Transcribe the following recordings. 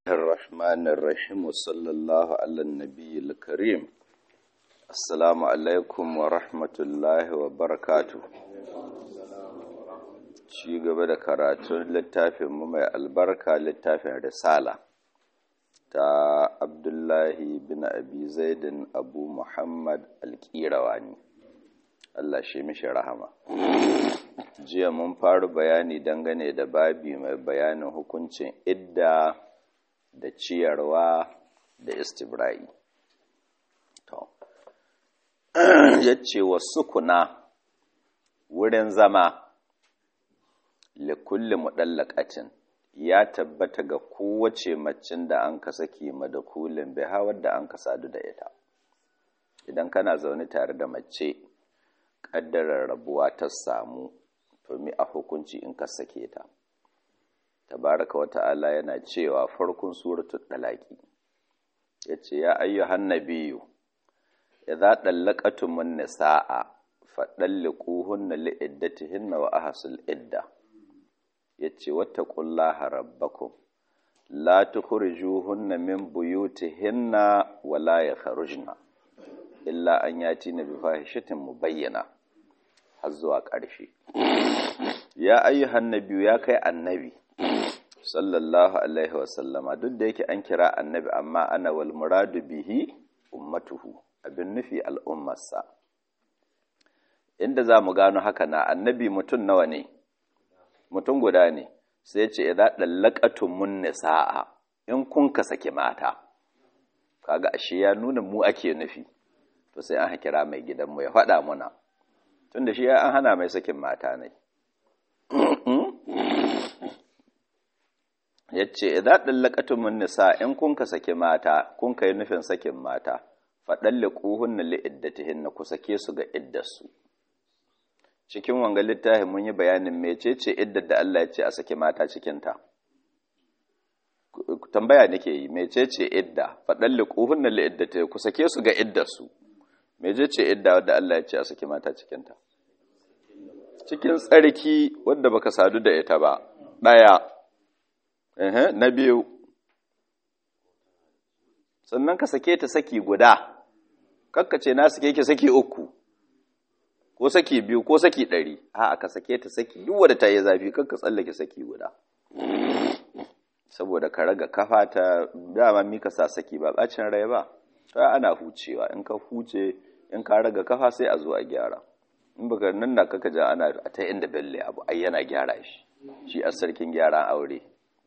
الرحمن الرحيم وصلى الله على النبي الكريم السلام عليكم ورحمة الله وبركاته ci gaba da karatun littafinmu mai albarka littafin risala ta abdullahi bin abi zaidin abu muhammad alƙirawani Allah shi mishi rahama jiya mun faru bayani dangane da babi mai bayanin hukuncin idda da ciyarwa da istibra'i to yace wa sukuna wurin zama likulli mudallaqatin ya tabbata ga kowace macin da an ka saki madakulin bai hawar da an ka sadu da ita idan kana zaune tare da mace kaddarar rabuwa ta samu to mi a hukunci in ka sake ta tabaraka wa ta'ala yana cewa farkon suratul talaqi yace ya ayyuhan nabiyyu idza dallaqatumun nisaa fadalliquhunna liiddatihinna wa ahsul idda yace wattaqullaha rabbakum la tukhrijuhunna min buyutihinna wa la yakhrujna illa an yatina bi fahishatin mubayyana har zuwa ƙarshe ya ayyuhan nabiyyu ya kai annabi sallallahu alaihi wasallama duk da yake an kira annabi amma ana wal muradu bihi ummatuhu abin nufi al'ummarsa inda za mu gano haka na annabi mutum nawa ne mutum guda ne sai ce idan dallaqatum mun nisaa in kun ka saki mata kaga ashe ya nuna mu ake nufi to sai an kira mai gidanmu ya faɗa muna tunda shi an hana mai sakin mata ne ya ce idza dallaqatumun nisa in kun ka sake mata kun kai nufin sakin mata fadalliquhunna li iddatihinna ku sake su ga iddarsu cikin wanga littafin mun yi bayanin mecece iddar da Allah ya ce a sake mata cikin ta tambaya nake yi mecece idda fadalliquhunna li iddatihinna ku sake su ga iddarsu mecece idda wadda Allah ya ce a sake mata cikin ta cikin tsarki wadda baka sadu da ita ba daya na biyu sannan ka sake ta saki guda ce na sake ki saki uku ko saki biyu ko saki ɗari a ka sake ta saki duk wadda ta yi zafi kakka tsallake saki guda saboda ka raga kafa ta dama mika sa saki ba bacin rai ba to ana hucewa in ka huce in ka raga kafa sai a zo a gyara in baka nan da kaka ja ana ta inda belle abu ai yana gyara shi shi a sarkin gyaran aure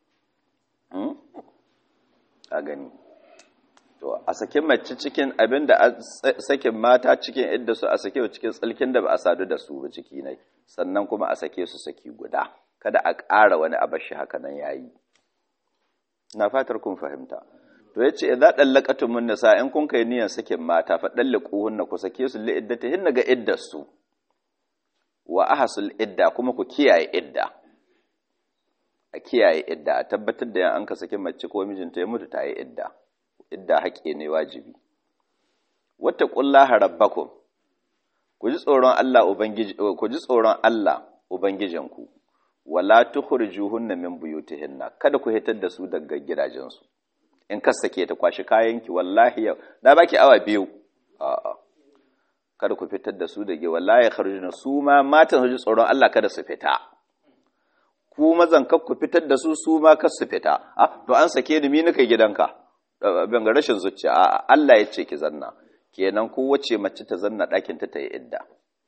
a gani to a sake mace cikin abin da sakin mata cikin idda su a sake cikin tsalkin da ba a sadu da su ba ciki ne sannan kuma a sake su saki guda kada a ƙara wani abashi haka nan yayi na fatar kun fahimta to yace idza dallaqatum min nisa in kun kai niyan sakin mata fa dalliquhunna ku sake su li iddatihinna ga iddar su wa ahsul idda kuma ku kiyaye idda a kiyaye idda a tabbatar da yan an ka saki mace ko mijinta ya mutu ta yi idda idda haƙe ne wajibi wata ƙullaha rabbakum ku ji tsoron Allah ubangiji ku ji tsoron Allah ubangijinku wala tukhrijuhunna min buyutihinna kada ku hitar da su daga gidajensu in ka sake ta kwashi kayanki wallahi yau na baki awa biyu a'a kada ku fitar da su daga wallahi kharujuna su ma matan su ji tsoron Allah kada su fita ku mazan kar ku fitar da su su ma kar su fita ah to an sake ni mi nika gidanka ban ga rashin zuciya a Allah ya ce ki zanna kenan ko wace mace ta zanna ɗakin ta ta yi idda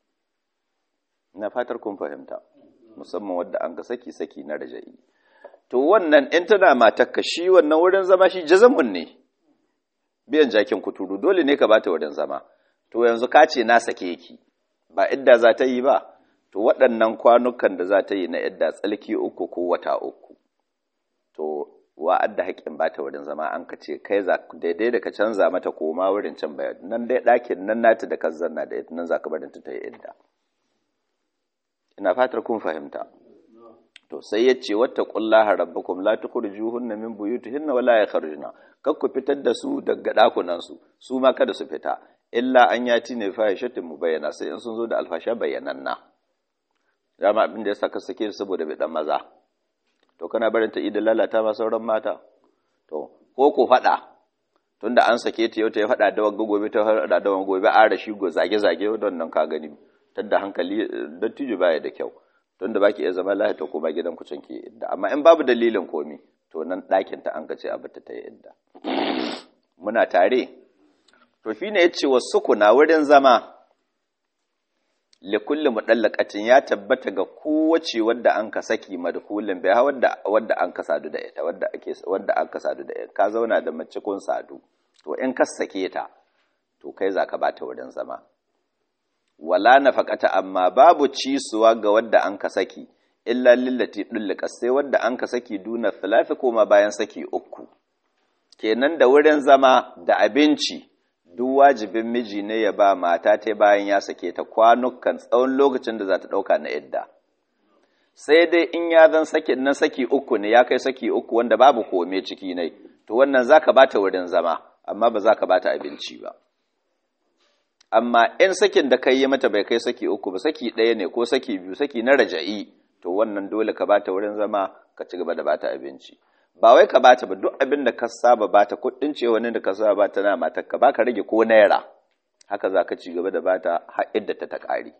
ina fatar kun fahimta musamman wadda an ga saki saki na raja'i to wannan in tana matakka shi wannan wurin zama shi jazamun ne biyan jakin kuturu dole ne ka bata wurin zama to yanzu ka ce na sake ki ba idda za ta yi ba to waɗannan kwanukan da za ta yi na idda tsalki uku ko wata uku to wa'adda haƙƙin ba ta wurin zama an ka ce kai za daidai da ka canza mata koma wurin can bayan nan dai ɗakin nan nata da kan zanna da ita nan za ka barin ta ta yi idda ina fatar kun fahimta to sai ya ce wata ƙullaha rabbakum la tukhrijuhunna min buyutihinna wala yakhrujna kar ku fitar da su daga ɗakunan su su ma kada su fita illa an yati ne fahishatin mubayyana sai in sun zo da alfasha bayyananna dama abin da ya saka sake saboda bai dan maza to kana barin ta idan lalata ma sauran mata to ko ko faɗa tunda an sake ta yau ta ya faɗa da wagga gobe ta faɗa da wagga gobe a rashi go zage zage wannan ka gani tunda hankali dattijo baya da kyau tunda baki iya zama lafiya ko ba gidan ku can ke idda amma in babu dalilin komi to nan ɗakin ta an ka ce a bata ta yi idda muna tare to shine yace wasu kuna wurin zama likulli mudallaqatin ya tabbata ga kowace wadda an ka saki madhulin bai wadda wadda an ka sadu da ita wadda ake wadda an ka sadu da ita ka zauna da mace kun sadu to in ka sake ta to kai zaka bata wurin zama wala nafaqata amma babu cisuwa ga wadda an ka saki illa lillati dullika sai wadda an ka saki duna thalathi koma bayan saki uku kenan da wurin zama da abinci duk wajibin miji ne ya ba mata ta bayan ya sake ta kwanukan tsawon lokacin da za ta ɗauka na idda sai dai in ya zan saki na saki uku ne ya kai saki uku wanda babu kome ciki ne to wannan za ka bata wurin zama amma ba za ka bata abinci ba amma in sakin da kai yi mata bai kai saki uku ba saki ɗaya ne ko saki biyu saki na raja'i to wannan dole ka bata wurin zama ka ci gaba da bata abinci ba wai ka bata ba duk abin da ka saba bata kuɗin ce wani da ka saba bata na matar ka baka rage ko naira haka za ka ci gaba da bata har idda ta ta ƙare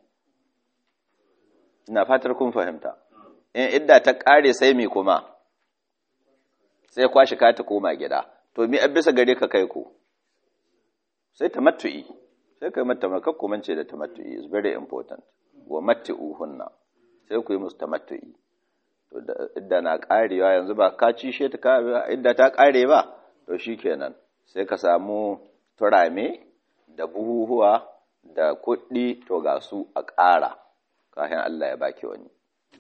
ina fatar kun fahimta in idda ta ƙare sai me kuma sai kwashi ka ta koma gida to mi an bisa gare ka kai ko sai ta matu'i sai kai mata maka kuma ce da tamattu'i is very important wa mattu'uhunna sai ku yi musu tamattu'i to idda na karewa yanzu ba ka ci she ta ka idda ta kare ba to shikenan sai ka samu turame da buhuhuwa da kuɗi to ga su a ƙara kafin Allah ya baki wani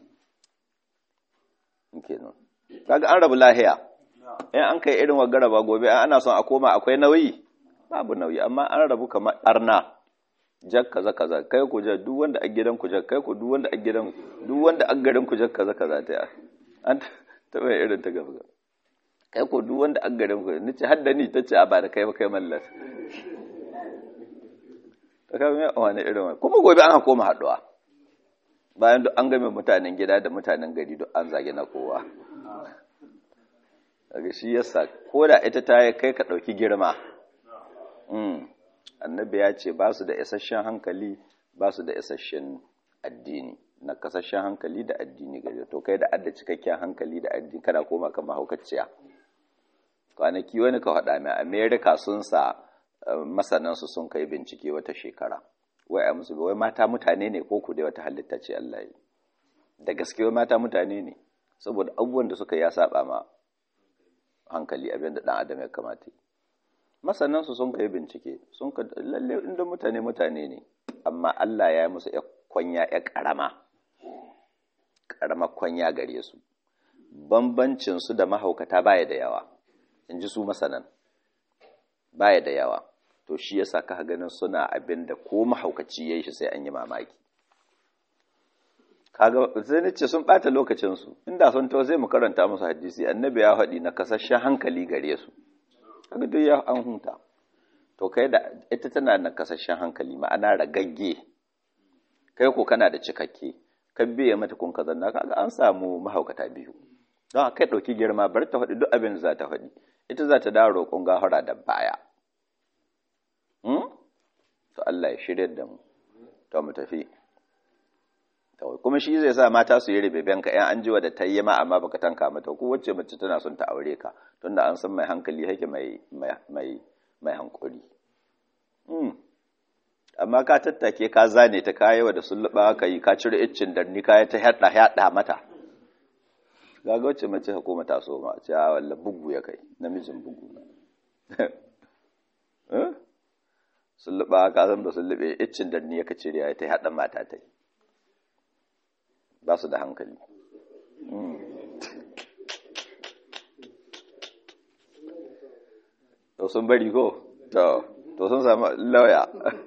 kenan kaga an rabu lahiya in an kai irin wagara ba gobe ana son a koma akwai nauyi babu nauyi amma an rabu kamar arna jak kaza kaza kai ku jak duk wanda a gidan ku jak kai ku duk wanda a gidan duk wanda a garin ku jak kaza kaza ta an taba irin ta gaba kai ku duk wanda a garin ku nace har da ni tace a ba da kai ba kai mallas ta kai mai wani irin kuma gobe an koma haduwa bayan duk an game mutanen gida da mutanen gari duk an zage na kowa daga shi yasa ko da ita ta kai ka dauki girma annabi ya ce ba su da isasshen hankali ba su da isasshen addini na kasashen hankali da addini gari to kai da adda cikakken hankali da addini kana koma kan mahaukaciya kwanaki wani ka faɗa mai america sun sa masanansu sun kai bincike wata shekara wai a musu wai mata mutane ne ko ku dai wata halitta ce Allah yi da gaske wai mata mutane ne saboda abubuwan da suka ya saba ma hankali abin da dan adam ya kamata yi masanan su sun kai bincike sun ka lalle inda mutane mutane ne amma Allah ya yi musu ya kwanya ya karama karama kwanya gare su bambancin su da mahaukata baya da yawa in ji su masanan baya da yawa to shi yasa ka ganin suna abin da ko mahaukaci yayi shi sai an yi mamaki kaga sai nace sun bata lokacin su inda sun to sai mu karanta musu hadisi annabi ya faɗi na kasashen hankali gare su kaga duk ya an hunta to kai da ita tana da kasashen hankali ma'ana ragagge kai ko kana da cikakke ka biye mata kun ka zanna kaga an samu mahaukata biyu don kai ɗauki girma bar ta faɗi duk abin da za ta faɗi ita za ta dawo roƙon gafara da baya to Allah ya shirya da mu to mu tafi kuma shi zai sa mata su yi ribeben ka yan an jiwa da tayyama amma baka tanka mata ko wacce mace tana son ta aure ka tunda an san mai hankali yake mai mai mai hankuri amma ka tattake ka zane ta kayewa da sulluba ka yi ka cire iccin darni ka ta hada hada mata gaga wacce mace hukuma ta so ma ce a walla bugu ya kai namijin bugu eh sulluba ka san da sullube iccin darni ya ka cire ya ta hada mata ta yi ba su da hankali to sun bari ko to sun samu lauya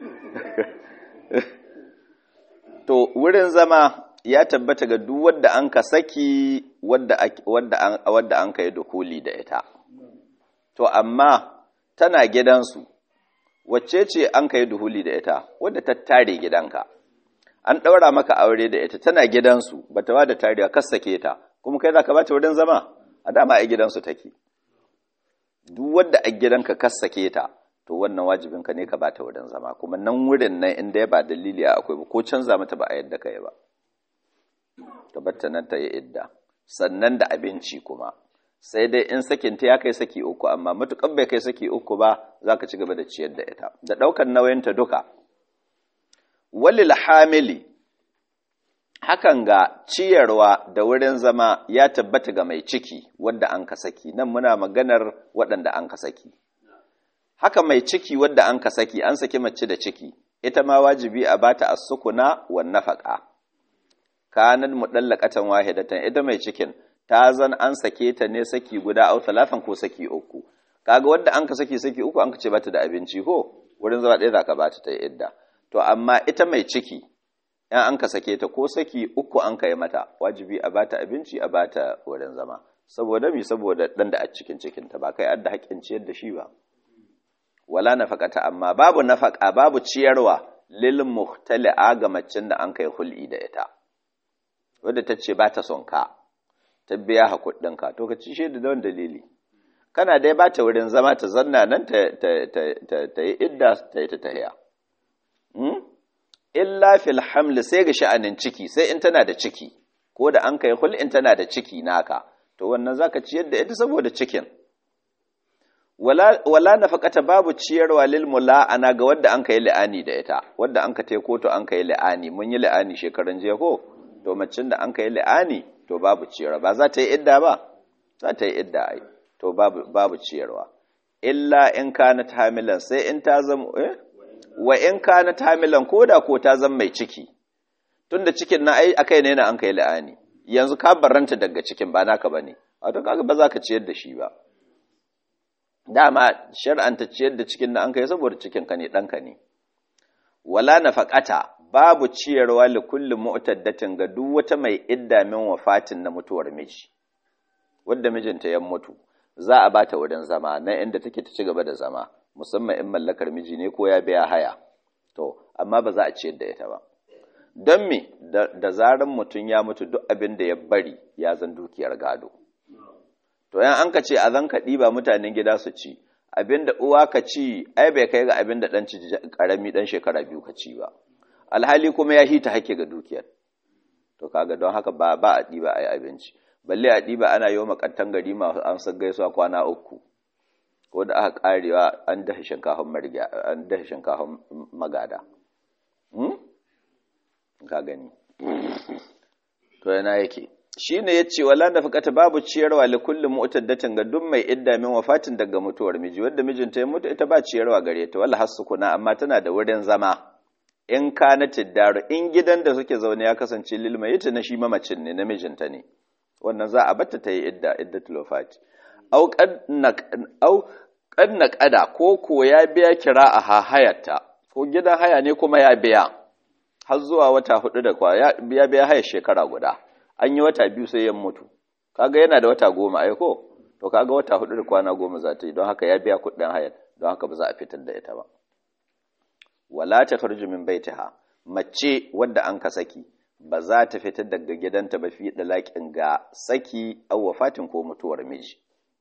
to wurin zama ya tabbata ga duk wadda an ka saki wadda an ka yi dukuli da ita to amma tana gidansu wacce ce an ka yi duhuli da ita wadda ta tare gidanka an ɗaura maka aure da ita tana gidansu ba ta da tarewa kas sake ta kuma kai za ka bata wurin zama a dama a gidansu take duk wanda a gidanka ka sake ta to wannan wajibinka ne ka bata wurin zama kuma nan wurin nan inda ya ba dalili a akwai ba ko canza mata ba a yadda ka yi ba ta batta nan ta yi idda sannan da abinci kuma sai dai in sakin ta ya kai saki uku amma matukan bai kai saki uku ba za ka ci gaba da ciyar da ita da ɗaukar nauyinta duka walil hamili hakan ga ciyarwa da wurin zama ya tabbata ga mai ciki wadda an ka saki nan muna maganar waɗanda an ka saki haka mai ciki wadda an ka saki an saki mace da ciki ita ma wajibi a bata as-sukuna wan nafaqa kanan mudallaqatan wahidatan ita mai cikin ta zan an sake ta ne saki guda au talafan ko saki uku kaga wadda an ka saki saki uku an ka ce bata da abinci ko wurin zama ɗaya zaka bata ta idda to amma ita mai ciki in an ka sake ta ko saki uku an ka yi mata wajibi a bata abinci a bata wurin zama saboda mi saboda dan da a cikin cikin ta ba kai adda haƙƙin ciyar da shi ba wala nafaqata amma babu nafaqa babu ciyarwa lil muhtali'a ga macin da an kai hul'i da ita wadda ta ce ba ta son ka ta biya ha kuɗinka to ka ci shi da don dalili kana dai ba ta wurin zama ta zanna nan ta yi idda ta yi ta tahiya illa fil hamli sai ga sha'anin ciki sai in tana da ciki ko da an kai hul'in tana da ciki naka to wannan zaka ciyar da ita saboda cikin wala wala nafaqata babu ciyarwa lil mula'ana ga wadda an kai li'ani da ita wadda an ka tai koto an kai li'ani mun yi li'ani shekaran jiya ko to macin da an kai li'ani to babu ciyarwa ba za ta yi idda ba za ta yi idda ai to babu babu ciyarwa illa in kanat hamilan sai in ta zama eh wa in kanat hamilan koda ko ta zama mai ciki tunda cikin na ai akai ne na an kai li'ani yanzu ka barranta daga cikin ba naka bane wato kaga ba za ka ciyar da shi ba dama shar'anta ciyar da cikin na an kai saboda cikin ka ne ɗanka ne wala nafaqata babu ciyarwa li kulli mu'taddatin ga duk wata mai idda min wafatin na mutuwar miji wanda mijinta ya mutu za a bata wurin zama na inda take ta ci gaba da zama musamman in mallakar miji ne ko ya biya haya to amma ba za a ciyar da ita ba don me da zaran mutum ya mutu duk abin da ya bari ya zan dukiyar gado to yan an ka ce a zan ka ɗiba mutanen gida su ci abin da uwa ka ci ai bai kai ga abin da ɗan ƙarami ɗan shekara biyu ka ci ba alhali kuma ya hita hake ga dukiyar to kaga don haka ba ba a ɗiba a yi abinci balle a ɗiba ana yi wa makantan gari masu an san gaisuwa kwana uku ko da aka karewa an dafa shinkafin marga an dafa shinkafin magada ka gani to yana yake shine yace wala nafaqata babu ciyarwa li kulli mu'taddatin ga duk mai idda min wafatin daga mutuwar miji wanda mijinta ya mutu ita ba ciyarwa gare ta wala hasukuna amma tana da wurin zama in kanatid daru in gidan da suke zaune ya kasance lil mayyit na shi mamacin ne na mijinta ne wannan za a batta ta yi idda iddatul wafati au au kanna kada ko ko ya biya kira a hayarta ko gidan haya ne kuma ya biya har zuwa wata hudu da kwa ya biya haya shekara guda an yi wata biyu sai ya mutu kaga yana da wata goma ai ko to kaga wata hudu da kwana goma za ta yi don haka ya biya kuɗin hayar don haka ba za a fitar da ita ba wala ta kharju min baitiha mace wadda an ka saki ba za ta fitar daga gidanta ba fi dalakin ga saki aw wafatin ko mutuwar miji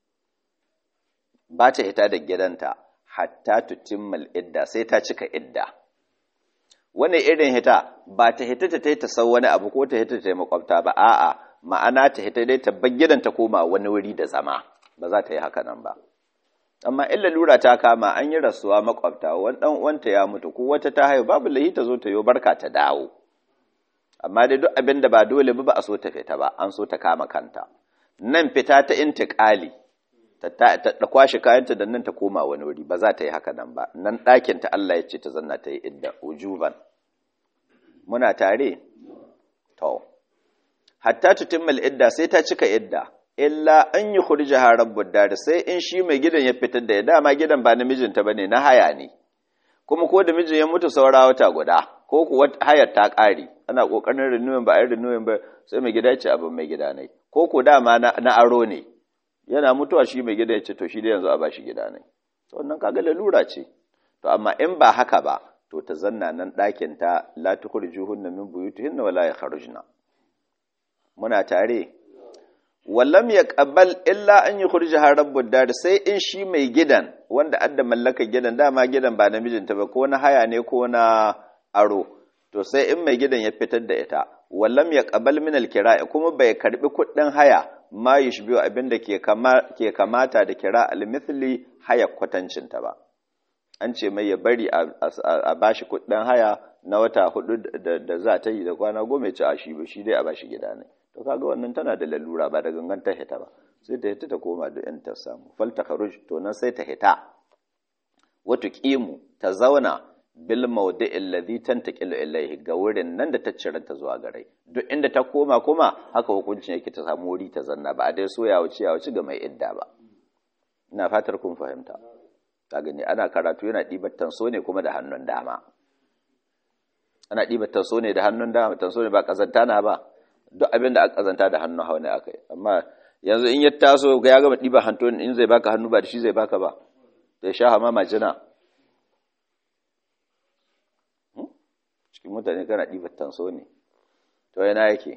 ba ta hita da gidanta hatta tutimmal idda sai ta cika idda wani irin hita ba ta hita ta ta sau wani abu ko ta hita ta yi makwabta ba a'a ma'ana ta hita dai ta bar gidan ta koma wani wuri da zama ba za ta yi haka nan ba amma illa lura ta kama an yi rasuwa makwabta wani dan uwanta ya mutu ko wata ta haihu babu lahi ta zo ta yi barka ta dawo amma dai duk abin da ba dole ba ba a so ta fita ba an so ta kama kanta nan fita ta intiqali ta kwashe kayanta da nan ta koma wani wuri ba za ta yi haka nan ba nan ɗakin ta Allah ya ce ta zanna ta yi idda ujuban muna tare to hatta tutimmal idda sai ta cika idda illa an yi khurjaha rabbud dar sai in shi mai gidan ya fitar da ya dama gidan ba namijinta bane na haya ne kuma ko da mijin ya mutu saura wata guda ko ku hayar ta ƙare ana kokarin renewing ba a yi renewing ba sai mai gida ya ce abin mai gida ne ko ko dama na aro ne yana mutuwa shi mai gida ya ce to shi da yanzu a bashi gida ne to wannan kaga lalura ce to amma in ba haka ba to ta zanna nan ɗakin ta la tukhrijuhunna min buyutihinna wala yakhrujna muna tare wallam ya ƙabal illa an yi kurji rabbud dar sai in shi mai gidan wanda adda mallaka gidan dama gidan ba namijinta ba ko na haya ne ko na aro to sai in mai gidan ya fitar da ita wallam ya ƙabal min alkira'i kuma bai karbi kuɗin haya ma yushbihu abinda ke ke kamata da kira almithli haya kwatancinta ba an ce mai ya bari a bashi kuɗin haya na wata hudu da za ta yi da kwana goma ya ci a shi ba shi dai a bashi gida ne to kaga wannan tana da lalura ba da gangan ta hita ba sai ta hita ta koma da yan ta samu fal ta kharuj to nan sai ta hita wato qimu ta zauna bil mawdi'i alladhi tantaqilu ilayhi ga wurin nan da ta ciranta zuwa gare duk inda ta koma kuma haka hukuncin yake ta samu wuri ta zanna ba a dai so ya wuce ya wuce ga mai idda ba ina fatar kun fahimta ka gani ana karatu yana ɗibar tanso ne kuma da hannun dama ana ɗibar tanso ne da hannun dama tanso ne ba ƙazanta na ba duk abin da aka ƙazanta da hannun hau ne aka yi amma yanzu in ya taso ya gama ɗibar hantun in zai baka hannu ba da shi zai baka ba da ya sha hama majina cikin mutane kana ɗibar tanso ne to yana yake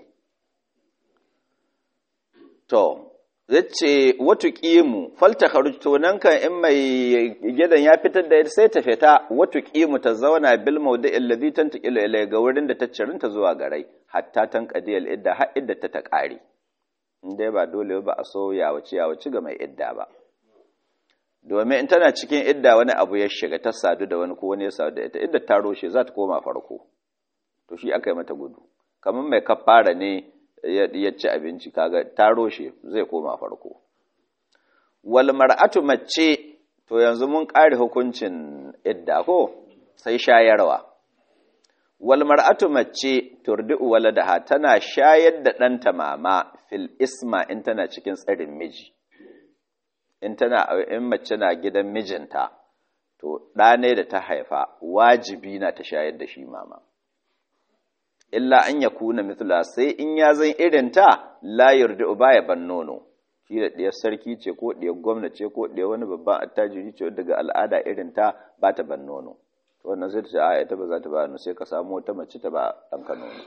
to zace watu qimu falta kharuj to nan kan in mai gidan ya fitar da sai ta fita watu qimu ta zauna bil mawdi'i alladhi tantaqilu ilay ga wurin da ta cirinta zuwa garai hatta tanqadi al idda har idda ta ta kare indai ba dole ba a so ya wuce ya wuce ga mai idda ba domin in tana cikin idda wani abu ya shiga ta sadu da wani ko wani ya sadu da ita idda ta roshe za ta koma farko to shi aka yi mata gudu kamar mai kafara ne ya ci abinci kaga ta roshe zai koma farko wal mar'atu mace to yanzu mun kare hukuncin idda ko sai shayarwa wal mar'atu mace turdi'u waladaha tana shayar da ɗanta mama fil isma in tana cikin tsarin miji in tana in mace na gidan mijinta to ɗa ne da ta haifa wajibi na ta shayar da shi mama illa an ya kuna mithla sai in ya zan irin ta la yarda ba ya ban nono shi da ɗiyar sarki ce ko ɗiyar gwamna ce ko ɗiyar wani babban attajiri ce daga al'ada irin ta ba ta ban nono to wannan sai ta ce a ita ba za ta ba nono sai ka samu wata mace ta ba ɗanka nono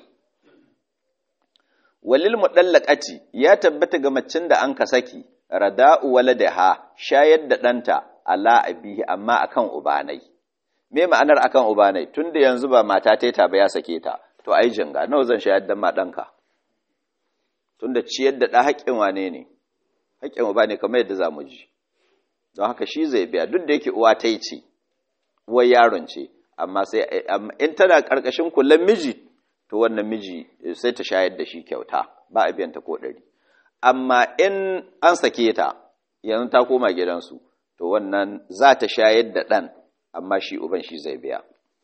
walil mudallaqati ya tabbata ga macin da an ka saki rada'u waladaha shayar da ɗanta ala abihi amma akan ubanai me ma'anar akan ubanai tunda yanzu ba mata ta ba ya sake ta to ai jinga nawa zan shayar da ma ɗanka tunda ciyar da ɗa haƙƙin wane ne haƙƙin uba ne kamar yadda za mu ji don haka shi zai biya duk da yake uwa ta yi ce uwar yaron ce amma sai in tana ƙarƙashin kullum miji to wannan miji sai ta shayar da shi kyauta ba a biyan ta ko ɗari amma in an sake ta yanzu ta koma gidansu to wannan za ta shayar da ɗan amma shi uban shi zai biya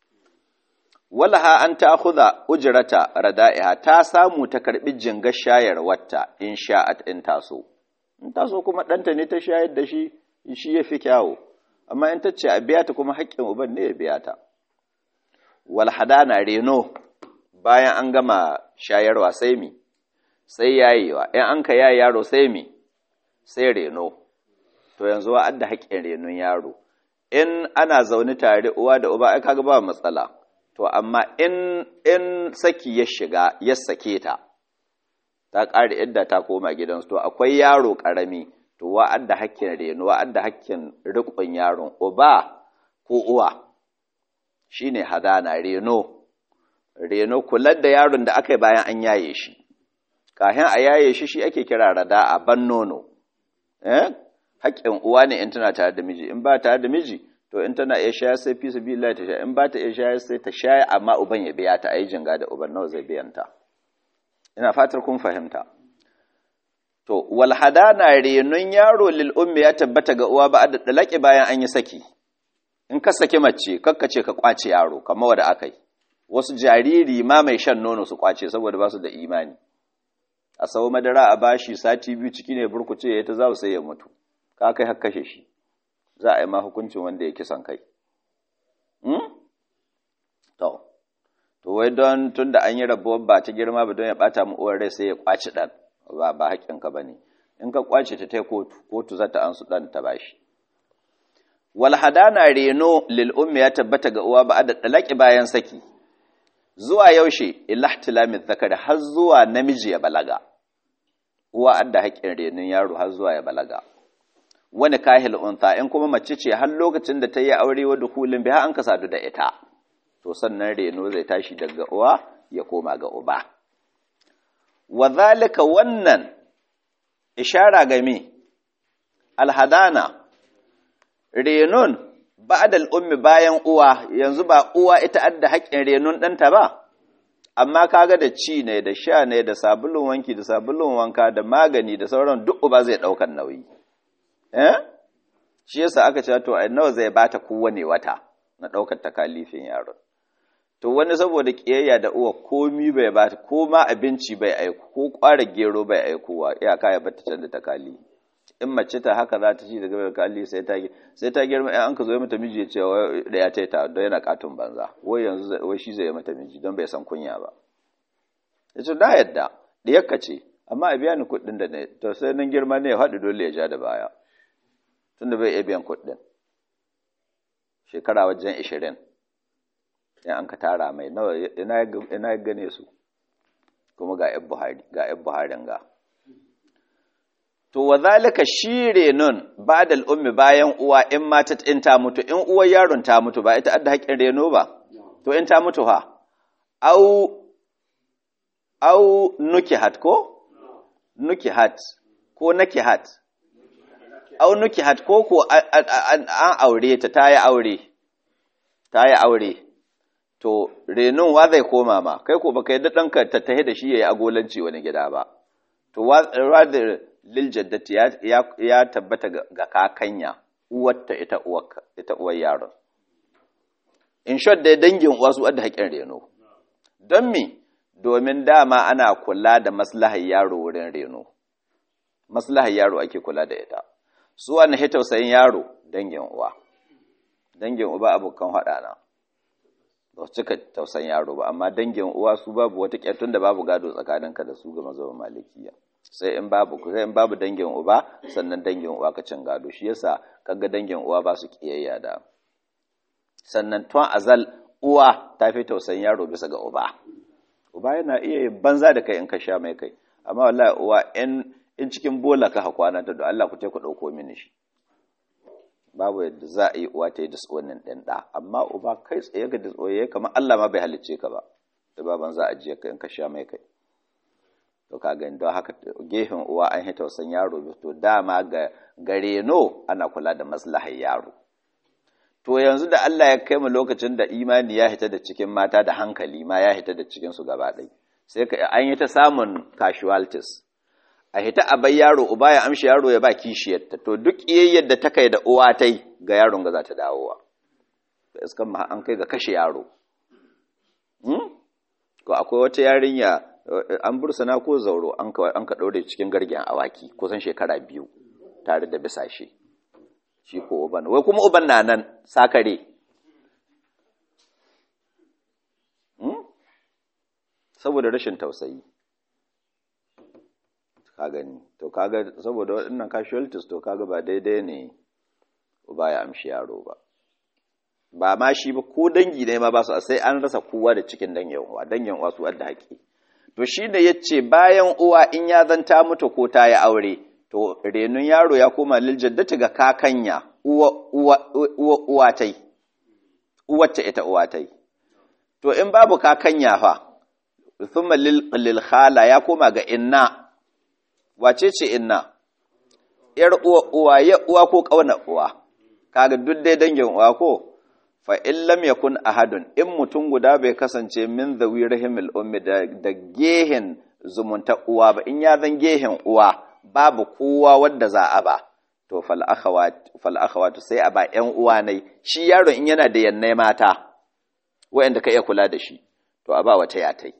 walaha an ta khudha ujrata rada'iha ta samu ta karbi jingar shayarwarta in sha'at in taso in taso kuma ɗanta ne ta shayar da shi shi ya fi kyawo amma in ta ce a biya ta kuma haƙƙin uban ne ya biya ta wal hadana reno bayan an gama shayarwa sai mi sai yayewa in an ka yaye yaro sai mi sai reno to yanzu wa adda haƙƙin renon yaro in ana zaune tare uwa da uba ai kaga ba matsala to amma in in saki ya shiga ya sake ta ta ƙare idda ta koma gidansu to akwai yaro ƙarami to wa'adda hakkin reno wa'adda hakkin riƙon yaron uba ko uwa shine hadana reno reno kular da yaron da aka yi bayan an yaye shi kafin a yaye shi shi ake kira rada a ban nono eh hakkin uwa ne in tana tare da miji in ba tare da miji to in tana iya shayar sai fi sabilillah ta sha in ba ta iya shayar sai ta shaya amma uban ya biya ta ayi jinga da uban nawa zai biyan ta ina fatar kun fahimta to wal hadana renun yaro lil ummi ya tabbata ga uwa ba da dalaki bayan an yi saki in ka saki mace kakka ce ka kwace yaro kamar wanda aka yi wasu jariri ma mai shan nono su kwace saboda ba su da imani a sau madara a bashi sati biyu ciki ne burkuce ya ta za sai ya mutu ka kai har kashe shi za a yi ma hukuncin wanda ya kisan kai to to wai don tun da an yi rabuwar ba ta girma ba don ya bata mu uwar rai sai ya kwaci dan ba ba haƙƙinka ba ne in ka kwace ta ta kotu kotu za ta an su dan ta bashi wal hadana reno lil ummi ya tabbata ga uwa ba da dalaki bayan saki zuwa yaushe ilahtilami zakari har zuwa namiji ya balaga uwa adda haƙƙin renin yaro har zuwa ya balaga wani kahil unta in kuma mace ce har lokacin da ta yi aure wa dukulin biha an ka sadu da ita to sannan reno zai tashi daga uwa ya koma ga uba wa zalika wannan ishara ga me alhadana renon ba'dal ummi bayan uwa yanzu ba uwa ita adda haƙƙin renon ɗanta ba amma kaga da ci ne da sha ne da sabulun wanki da sabulun wanka da magani da sauran duk uba zai ɗaukar nauyi eh shi yasa aka ce to ai nawa zai bata kowane wata na ɗaukar takalifin yaron to wani saboda kiyayya da uwa komi bai bata ko ma abinci bai aiko ko ƙwara gero bai aikowa iyaka ya bata can da takali in mace ta haka za ta ci daga takali sai ta sai ta girma in an ka zo mata miji ya ce da ya taita don yana katon banza wai yanzu wai shi zai mata miji don bai san kunya ba yace da yadda da yakka ce amma a biya ni kuɗin da ne to sai nan girma ne ya haɗu dole ya ja da baya tunda bai iya biyan kuɗin shekara wajen ishirin in an ka tara mai nawa ina ya gane su kuma ga yan buhari ga yan buharin ga to wa zalika shi renon ba'da ummi bayan uwa in mata in ta mutu in uwar yaron ta mutu ba ita adda haƙin reno ba to in ta mutu ha au au nukihat ko nukihat ko nakihat au nukihat ko ko an aure ta ta yi aure ta yi aure to renon wa zai koma ma kai ko baka yadda ɗanka ta tahe da shi ya yi agolanci wani gida ba to rather lil jaddati ya tabbata ga kakanya uwarta ita ita uwar yaron in short dai dangin uwa su adda haƙin reno don me domin dama ana kula da maslahar yaro wurin reno maslahar yaro ake kula da ita su wani tausayin yaro dangin uwa dangin uba abokan haɗana ba su cika tausan yaro ba amma dangin uwa su babu wata ƙyatun da babu gado tsakaninka da su ga mazaunin malikiya sai in babu sai in babu dangin uba sannan dangin uwa ka cin gado shi yasa kaga dangin uwa ba su kiyayya da sannan tun azal uwa ta fi tausan yaro bisa ga uba uba yana iya yin banza da kai in ka sha mai kai amma wallahi uwa in in cikin bola ka hakwana ta don Allah ku ta ku dauko mini shi babu yadda za a yi uwa ta yi disonin ɗin ɗa amma uba kai tsaye ga disoye kamar Allah ma bai halicce ka ba da baban za a jiya ka in ka sha mai kai to ka gani don haka gefen uwa an hita wasan yaro to dama ga gare no ana kula da maslahar yaro to yanzu da Allah ya kai mu lokacin da imani ya hita da cikin mata da hankali ma ya hita da cikin su gaba ɗaya sai ka an yi ta samun casualties a hita a bai yaro uba ya amshi yaro ya ba kishiyarta to duk iyayyar da ta kai da uwa ta yi ga yaron ga za ta dawowa da iskan ma an kai ga kashe yaro ko akwai wata yarinya an bursana ko zauro an ka ɗaure cikin gargen awaki kusan shekara biyu tare da bisashe shi ko uban wai kuma uban na nan sakare saboda rashin tausayi ka gani to kaga saboda waɗannan casualties to kaga ba daidai ne ba ya amshi yaro ba ba ma shi ba ko dangi ne ma ba su sai an rasa kowa da cikin dangin uwa dangin uwa su adda haƙi to shi ne yace bayan uwa in ya zanta mutu ko ta yi aure to renun yaro ya koma lil jaddati ga kakanya uwa uwa uwa uwa tai uwacce ita uwa tai to in babu kakanya fa thumma lil khala ya koma ga inna wace ce inna ‘yar uwa uwa ya uwa ko ƙauna uwa kaga duk dai dangin uwa ko fa in lam yakun ahadun in mutum guda bai kasance min zawi rahimil ummi da, da gehen zumunta uwa ba in ya zan gehen uwa babu kowa wanda za a ba to fal akhawat fal akhawat sai a ba ƴan uwa nai shi yaro in yana da yannai mata wayanda ka iya kula da shi to a ba wata yatai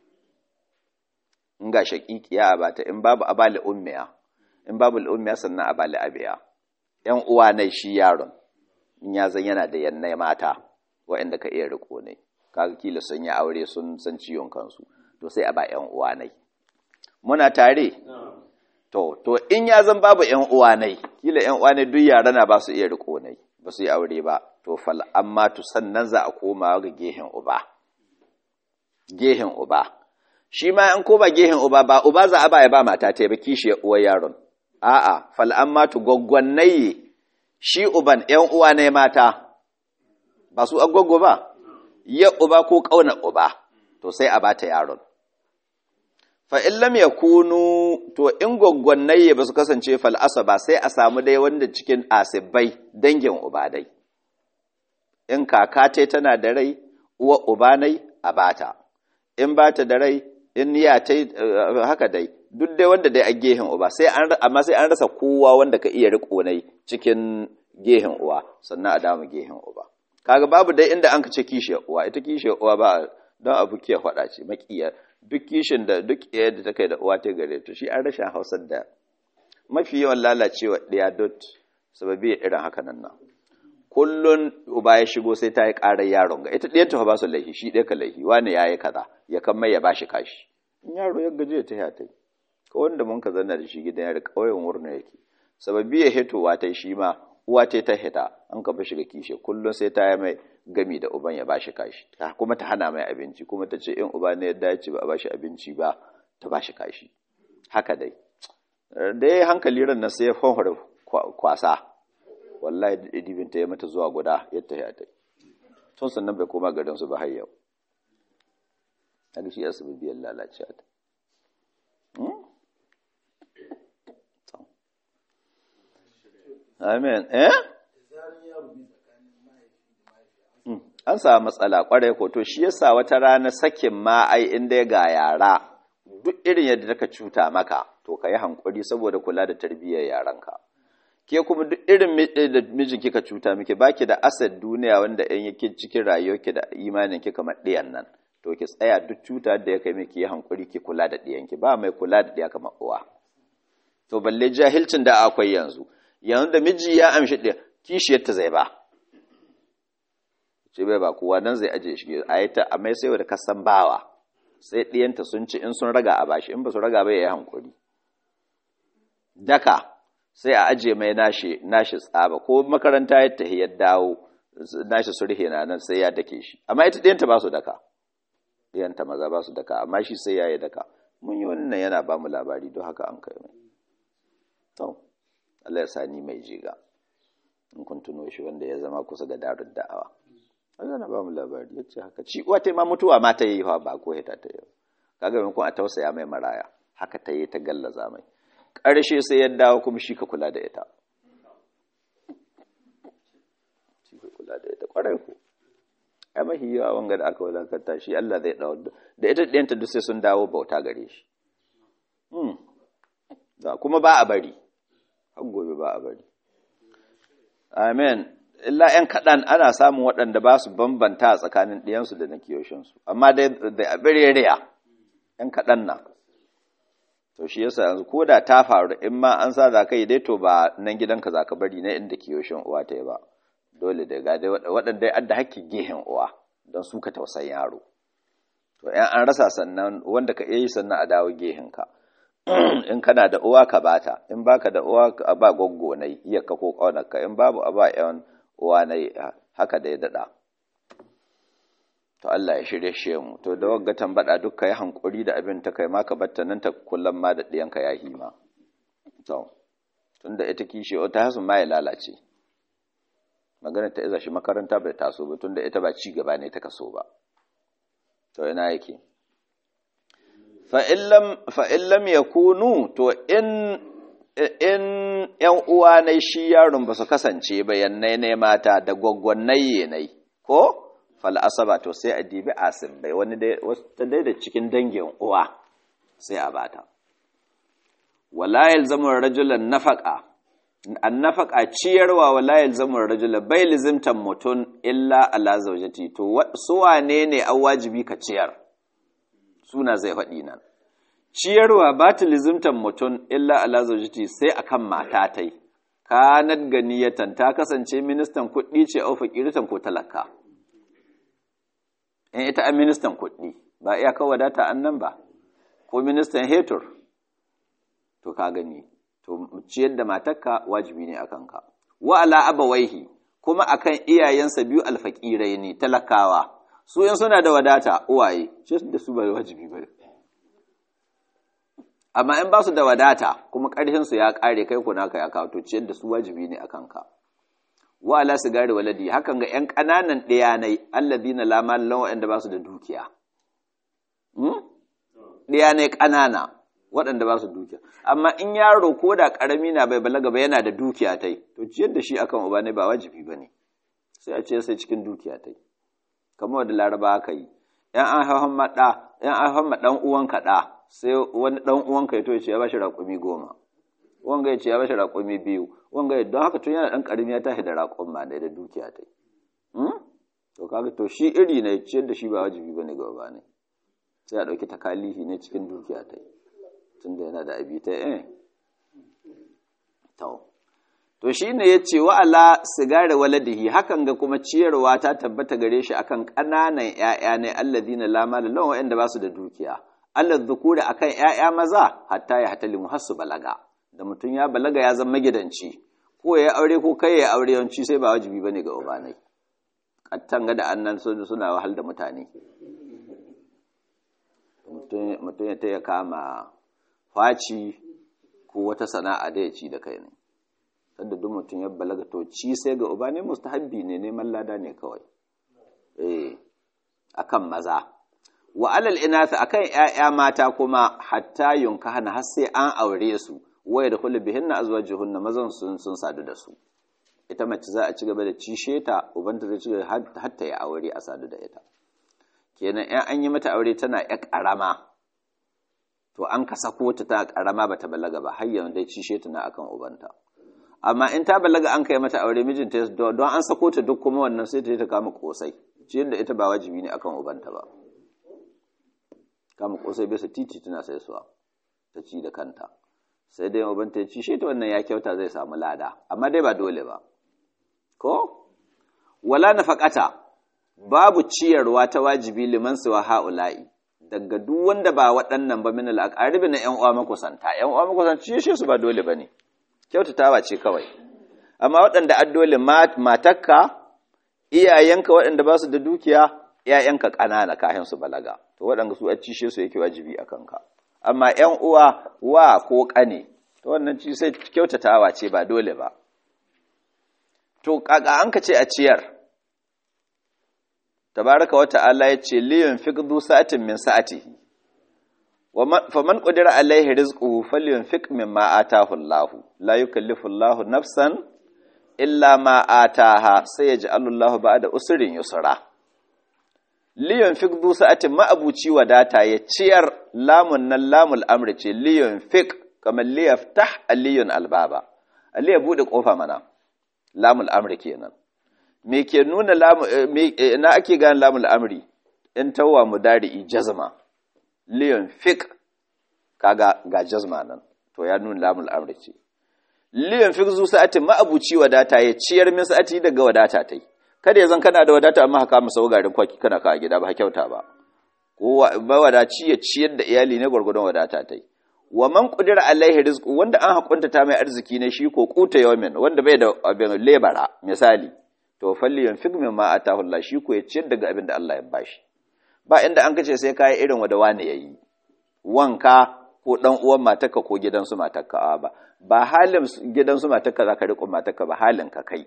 in ga shaƙiƙiya a bata in babu abali ummiya in babu ummiya sannan abali abiya yan uwa ne shi yaron in ya zan yana da yannai mata waɗanda ka iya riko ne kaga kila sun yi aure sun san ciwon kansu to sai a ba yan uwa ne muna tare to to in ya zan babu yan uwa ne kila yan uwa ne duk yara na ba su iya riko ne ba su yi aure ba to fal amma to sannan za a koma ga gehen uba gehen uba shi ma an ko ba gehen uba ba uba za a ba ya ba mata ta ba kishi uwar yaron a'a fal amma tu gwaggwannaye shi uban ƴan uwa ne mata ba su agwaggo ba ya uba ko kauna uba to sai a bata yaron fa in lam yakunu to in gwaggwannaye ba su kasance fal ba sai a samu dai wanda cikin asibai dangin uba dai in kaka tai tana da rai uwa uba nai a bata in bata da rai in ya tai haka dai duk dai wanda dai a gehen uba sai an amma sai an rasa kowa wanda ka iya riko nai cikin gehen uwa sannan a dama gehen uba kaga babu dai inda an ka ce kishiyar uwa ita kishiyar uwa ba don abu ke faɗa ce makiya duk kishin da duk iya da ta kai da uwa ta gare to shi an rashin hausar da mafi yawan lalacewa ɗaya dot sababi ya irin haka nan nan kullun uba ya shigo sai ta yi ƙarar yaron ga ita ɗaya ta ba su laihi shi ɗaya ka laihi wani ya yi kaza ya kan mai ya ba shi kashi in yaro ya gaji ta ya ta yi ko wanda mun ka zanna da shi gidan yari ƙauyen wurin yake sababi ya hitowa ta shi ma uwa ta ta hita an ka fi shiga kishe kullum sai ta yi mai gami da uban ya bashi kashi kuma ta hana mai abinci kuma ta ce in uba ne yadda ya ce ba a bashi abinci ba ta bashi kashi haka dai da ya hankali ran nan sai ya fanfare kwasa wallahi da idibin ta ya mata zuwa guda yadda ya ta tun sannan bai koma garin su ba har yau haka shi asibi biyan lalacewa ta Amen. Eh? An samu matsala kwarai ko to shi yasa wata rana sakin ma ai inda ga yara duk irin yadda taka cuta maka to ka yi hankuri saboda kula da tarbiyyar yaranka. Ke kuma duk irin da mijin kika cuta miki baki da asad duniya wanda in yake cikin rayuwarki da imanin ki kamar ɗiyan nan. To ki tsaya duk cuta da ya kai miki yi hankuri ki kula da ɗiyanki ba mai kula da ɗiya kamar uwa. To balle jahilcin da akwai yanzu. yanzu da miji ya amshi ɗin kishiyarta zai ba ce bai ba kowa nan zai aje shi a yi ta a mai sai da kasan bawa sai ɗiyanta sun ci in sun raga a bashi in ba su raga bai ya yi hankuri daka sai a aje mai nashi nashi tsaba ko makaranta ya tafi ya dawo nashi sulhe na nan sai ya dake shi amma ita ɗiyanta ba su daka ɗiyanta maza ba su daka amma shi sai ya yi daka mun yi wannan yana ba mu labari don haka an kai mai to Allah ya sani mai jiga in kun tuno shi wanda ya zama kusa ga darun da'awa Allah na ba mu labari yace haka ci uwa ta ma mutuwa ma ta yi fa ba ko hita ta yi kaga mun kun a tausaya mai maraya haka ta yi ta gallaza mai ƙarshe sai ya dawo kuma shi ka kula da ita shi ka kula da ita ƙwarai ko ai mahi yawa wanga da aka wadakanta shi Allah zai dawo da ita ɗiyanta duk sai sun dawo bauta gare shi kuma ba a bari har gobe ba a bari amen illa ‘yan kaɗan ana samun waɗanda ba su bambanta a tsakanin ɗiyansu da na kiyoshinsu amma dai da a bireriya ‘yan kaɗan na to shi yasa yanzu ko da ta faru in ma an sa za ka yi dai to ba nan gidanka za ka bari na inda kiyoshin uwa ta yi ba dole da ga waɗanda ya adda hakkin gehen uwa don su ka tausayin yaro to ‘yan an rasa sannan wanda ka iya yi sannan a dawo gehenka in kana da uwa ka bata in baka da uwa a ba goggo nai iya ka ko kaunarka in babu a ba yan uwa nai haka da ya dada to Allah ya shirye shi mu to da wagga tambada duk kai hankuri da abin ta kai ma ka batta nan ta kullum ma da diyanka ya hima to tunda ita kishi ta hasu ma ya lalace magana ta iza shi makaranta bai taso ba tunda ita ba ci gaba ne ta kaso ba to ina yake fa'in lam ya kunu to in ‘yan uwa na shi yaron ba su kasance bayannai ne mata da gwaggwannai nai ko fal'asaba to sai a dibi asibbai wani dai da cikin dangin uwa sai a bata walayil zamar rajulan nafaka an nafaka ciyarwa walayil zamar rajulan bai lizimtan mutum illa ala zaujati to suwa ne ne an wajibi ka ciyar suna zai faɗi nan ciyarwa ba ta lizimtan mutum illa ala zaujiti sai akan mata tai kanat ganiyatan ta kasance ministan kuɗi ce au fakiritan ko talaka in ita a ministan kuɗi ba iya kawo wadata annan ba ko ministan hetur to ka gani to ciyar da matarka wajibi ne akan ka wa ala abawaihi kuma akan iyayensa biyu alfakirai ne talakawa su in suna da wadata uwaye shi da su ba wajibi ba amma in ba su da wadata kuma ƙarfin su ya ƙare kai kuna ka ya kawo to ciyar da su wajibi ne akan ka wa ala sigari waladi hakan ga ƴan ƙananan ɗiyanai alladina la mallan waɗanda ba su da dukiya ɗiyanai ƙanana waɗanda ba su dukiya amma in yaro ko da ƙarami na bai balaga ba yana da dukiya tai to ciyar da shi akan uba ne ba wajibi ba ne sai a ce sai cikin dukiya tai kamar da laraba aka yi yan an haifan maɗa yan an haifan ɗan uwanka ɗa sai wani ɗan uwanka ya to ya ce ya bashi raƙumi goma wanga ya ce ya bashi raƙumi biyu wanga ya don haka tun yana ɗan ƙarami ya tashi da raƙon ma da dukiya tai to kaga to shi iri ne ciyar da shi ba wajibi bane ga uba ne sai a ɗauki takalihi ne cikin dukiya tai tunda yana da abi ta eh to to shine yace wa ala sigari waladihi hakan ga kuma ciyarwa ta tabbata gare shi akan ƙananan ƴaƴa ne alladina la mala lahum wa'anda ba su da dukiya Allah dhukuri akan ƴaƴa maza hatta ya hatalimu hasu balaga da mutum ya balaga ya zama magidanci ko ya aure ko kai ya aure yawanci sai ba wajibi bane ga ubanai kattan ga da annan suna wahal da mutane mutum ya taya kama faci ko wata sana'a da ya ci da kai ne sanda duk mutum ya balaga to ci sai ga uba ne mustahabbi ne neman lada ne kawai eh akan maza wa alal inatha akan ƴaƴa mata kuma hatta yunkahana har sai an aure su waya da kullu bihinna azwajuhunna mazan sun sun sadu da su ita mace za a ci gaba da cishe ta ubanta zai ci gaba har ta yi aure a sadu da ita kenan in an yi mata aure tana ƴa ƙarama to an ka sako ta ta ƙarama bata balaga ba har yanzu dai cishe ta na akan ubanta amma in ta balaga an kai mata aure mijinta don an sako ta duk kuma wannan sai ta yi ta kama kosai ciyar da ita ba wajibi ne akan ubanta ba kama kosai bisa titi tana sai suwa ta ci da kanta sai dai ubanta ya cishe ta wannan ya kyauta zai samu lada amma dai ba dole ba ko wala nafaqata babu ciyarwa ta wajibi liman suwa ha'ula'i daga duk wanda ba waɗannan ba min al'aqaribi na ƴan uwa makusanta ƴan uwa makusanta cishe su ba dole bane kyautatawa ce kawai amma waɗanda addole matakka iyayenka waɗanda ba su da dukiya ‘ya'yanka ƙanana kayan su balaga to waɗanda su a cishe su yake wajibi a kanka amma ‘yan uwa wa ko ƙane to wannan ci sai kyautatawa ce ba dole ba to ƙaƙa an ka ce a ciyar tabaraka wa ta'ala ya ce liyan fiqdu sa'atin min sa'atihi faman qadira alaihi rizquhu falyunfiq mimma ataahu Allah la yukallifu Allah nafsan illa ma ataaha sayaj'alu Allah ba'da usrin yusra liyunfiq du sa'atin ma'abuci wadata ya ciyar lamun nan lamul amri ce liyunfiq kamar liyaftah aliyun albaba aliya bude kofa mana lamul amri kenan me ke nuna lamu na ake gane lamul amri in tawwa mudari'i jazma liyan fik kaga ga jazma nan to ya nuna lamul amri ce liyan fik zu sa'ati ma'abuci wadata ya ciyar min sa'ati daga wadata tai kada ya zan kana da wadata amma haka musa garin kwaki kana ka gida ba kyauta ba ko ba wadaci ya ciyar da iyali ne gurgurdon wadata tai wa man qudira alaihi rizqu wanda an hakunta ta mai arziki ne shi ko kuta yawmin wanda bai da abin lebara misali to falli yanfik mimma atahu Allah shi ko ya ciyar daga abin da Allah ya bashi ba inda an kace sai kai irin wanda wani yayi wanka ko dan uwan matarka ko gidansu matarka ba ba halin gidansu matarka zaka riko matarka ba halin ka kai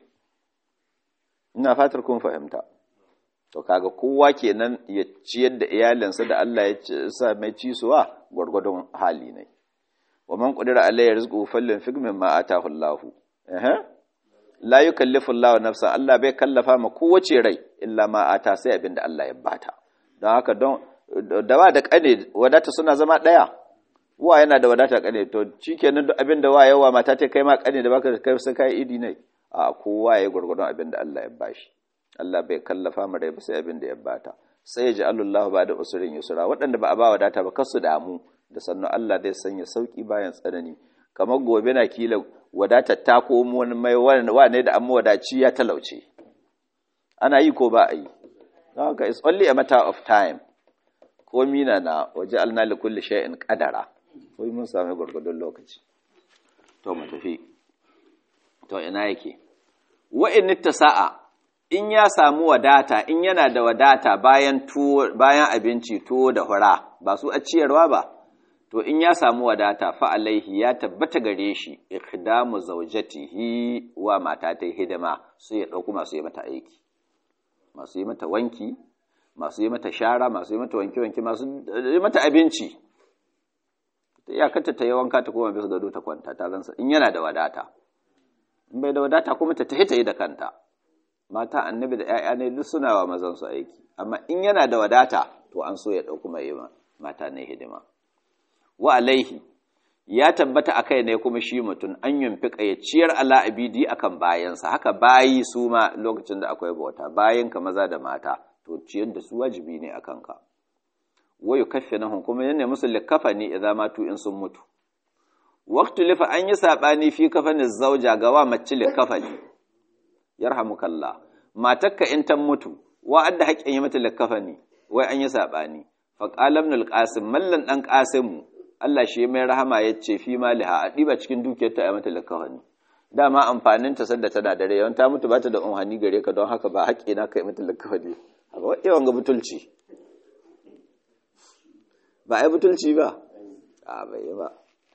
ina fatar kun fahimta to kaga kowa kenan ya ciyar da iyalinsa da Allah ya sa mai cisuwa gwargwadon hali ne wa man qadira alayhi rizquhu falyunfik mimma atahu Allah eh la yukallifu Allah nafsan Allah bai kallafa ma kowace rai illa ma ata sai abinda Allah ya bata don haka don da ba da kane wadata suna zama daya wa yana da wadata kane to shikenan duk abinda wa yawa mata ta kai ma kane da baka kai sai kai idi ne a kowa ya gurgurdon abinda Allah ya bashi Allah bai kallafa mu rai ba sai abinda ya bata sai ya ji Allah ba da usurin yusra waɗanda ba a ba wadata ba kasu damu da sannan Allah zai sanya sauki bayan tsanani kamar gobe na kila wadatar ta komo wani mai wane da amma wadaci ya talauce ana yi ko ba a yi don haka it's only a matter of time ko mina na waje alna li kulli shay'in qadara ko mun sami gurgudun lokaci to mu tafi to ina yake wa in sa'a in ya samu wadata in yana da wadata bayan tuwo bayan abinci tuwo da hura ba su a ciyarwa ba to in ya samu wadata fa alaihi ya tabbata gare shi ikhdamu zawjatihi wa mata ta hidima sai ya dauko masu yi mata aiki masu yi mata wanki masu yi mata shara masu yi mata wanki wanki masu yi mata abinci ya kanta ta yi wanka ta koma bisa gado ta kwanta ta zansa in yana da wadata in bai da wadata kuma ta tahi ta yi da kanta mata annabi da 'ya'ya ne duk suna wa mazan su aiki amma in yana da wadata to an so ya dauko mai mata ne hidima wa alaihi ya tabbata a kai ne kuma shi mutum an yunfiƙa ya ciyar ala abidi akan bayansa haka bayi su ma lokacin da akwai bauta bayan ka maza da mata to ciyar da su wajibi ne a kanka wayu kaffe na kuma yana musu likafa ne idan matu in sun mutu waqtu lifa an yi sabani fi kafanin zauja ga wa mace likafa ne yarhamukallah matakka in ta mutu wa adda haƙƙin yi mata likafa ne wai an yi sabani faqala ibn al-qasim mallan dan qasimu Allah shi mai rahama ya ce fi maliha a ɗiba cikin dukiyarta a mata lakawani dama amfanin ta sanda tana da rai yawan ta mutu ba ta da umhani gare ka don haka ba haƙƙi na kai mata lakawani haka yawan ga butulci ba ai butulci ba a bai ba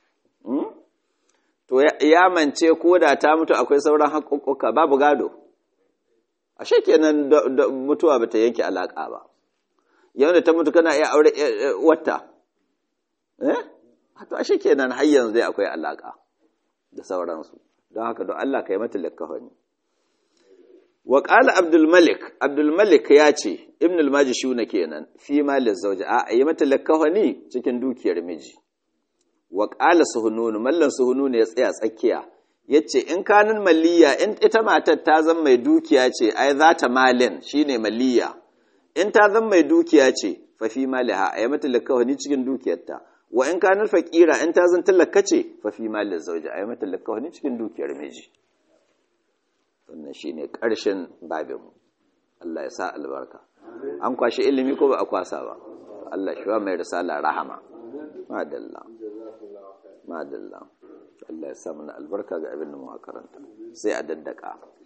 to ya mance ko da ta mutu akwai sauran haƙoƙoƙa babu gado ashe kenan mutuwa bata yanke alaƙa ba yau da ta mutu kana iya aure wata eh to ashe kenan har yanzu dai akwai alaka da sauransu don haka don Allah ka yi mata likkafani wa qala abdul malik abdul malik ya ce ibn al majishuna kenan fi malil zawji a yi mata likkafani cikin dukiyar miji wa qala suhunun mallan suhunun ya tsaya tsakiya yace in kanin maliya in ita matar ta zan mai dukiya ce ai za ta malin shine maliya in ta zan mai dukiya ce fa fi maliha a yi mata likkafani cikin dukiyarta wa in kanar faƙira in ta zan talaka ce fa fi malin zauji a yi mata wani cikin dukiyar miji wannan shi ne ƙarshen babinmu Allah ya sa albarka an kwashe ilimi ko ba a kwasa ba Allah shi wa mai risala rahama madalla madalla Allah ya sa mana albarka ga abin da mu karanta sai a daddaka